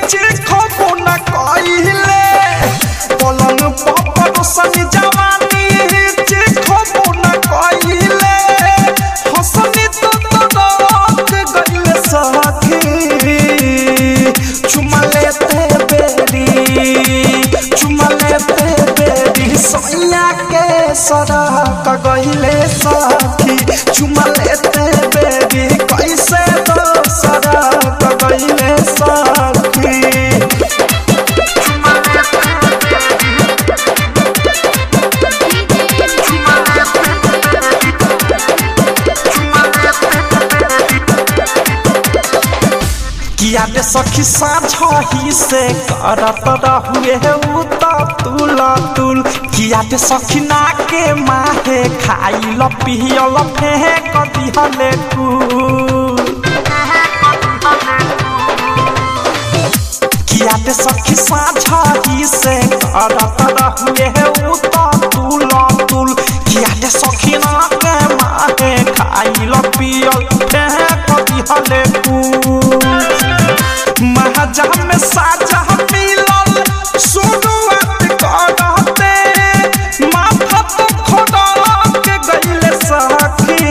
चिखबो न कइले पलंग पर सन जवानी चिखबो न कइले हसनी तो तड़क गइले सखी चुमा लेते बेरी चुमा लेते बेरी सैया के सड़क गइले सखी चुमा लेते बेरी कैसे तो सड़क गइले सखी किया दे सखी साझही से करत रहुए उ त तुल तुल किया दे सखी ना के माहे खाइल पियल फेंक दिहले कुल किया दे सखी साझही से करत रहुए उ त तुल तुल किया दे सखी ना के माहे खाइल पियल फेंक दिहले कुल महाजा में साजा मिलल शुरुआत करते माथा तो खोदा के गइले सखी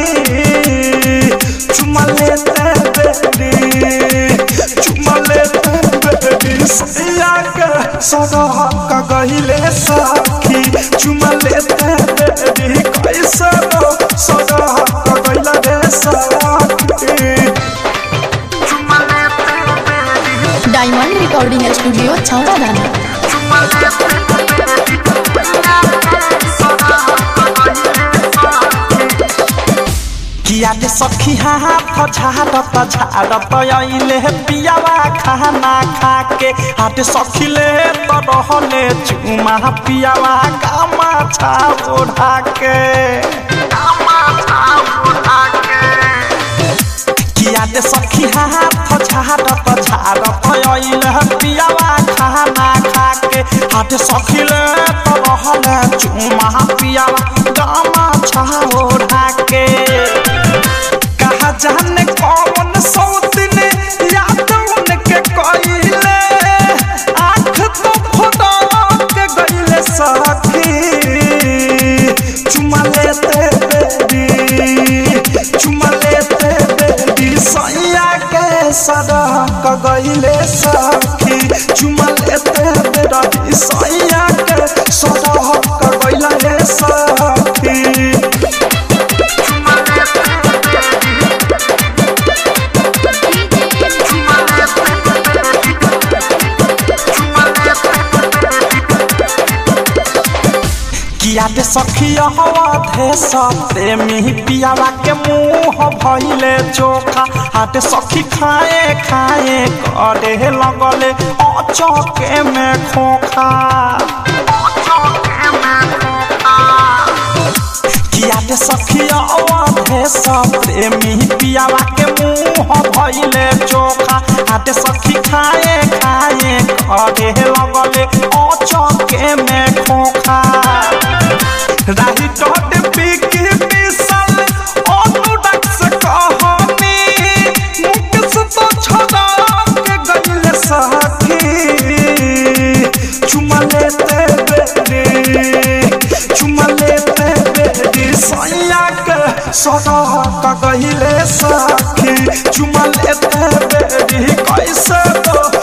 चुमा लेते बेरी चुमा लेते बेरी सैया के सदा का गइले सखी चुमा लेते बेरी कैसे तो सदा का गइले रे सखी डायमंड रिकॉर्डिंग स्टूडियो छौड़ा दाना किया दे सखी हाथ झाड़त झाड़त अइले पियावा खाना खा के हाथ सखी ले तो रहले चुमा पियावा कामा छा ओढ़ा के किया दे सखी हाथ झाड़त झाड़त अइले पियावा खाना खा के हाथ सखी ले तो रहले चुमा पियावा कामा छा ओढ़ा के कहा जाने कौन सौतिन याद उनके कइले आँख तो फोड़ा के गइले सखी चुमा लेते बेरी चुमा लेते बेरी सैया के सड़क गइले सखी चुमा लेते बेरी सैया के सड़क गइले सखी किया दे सखिया हवा धे प्रेमी पियावा के मुंह भइले चोखा हाथ सखी खाए खाए करे लगले अचके में खोखा किया दे सखिया अवधे प्रेमी पियावा के मुंह भइले चोखा हाथ सखी खाए खाए करे लगले अचके में खोखा राही टोट पीकी मिसल अनुडक से कहनी मुकस तो छोड़ा के गइले सखी चुमा लेते बेरी चुमा लेते बेरी सैया के सदा का गइले सखी चुमा लेते बेरी कैसे तो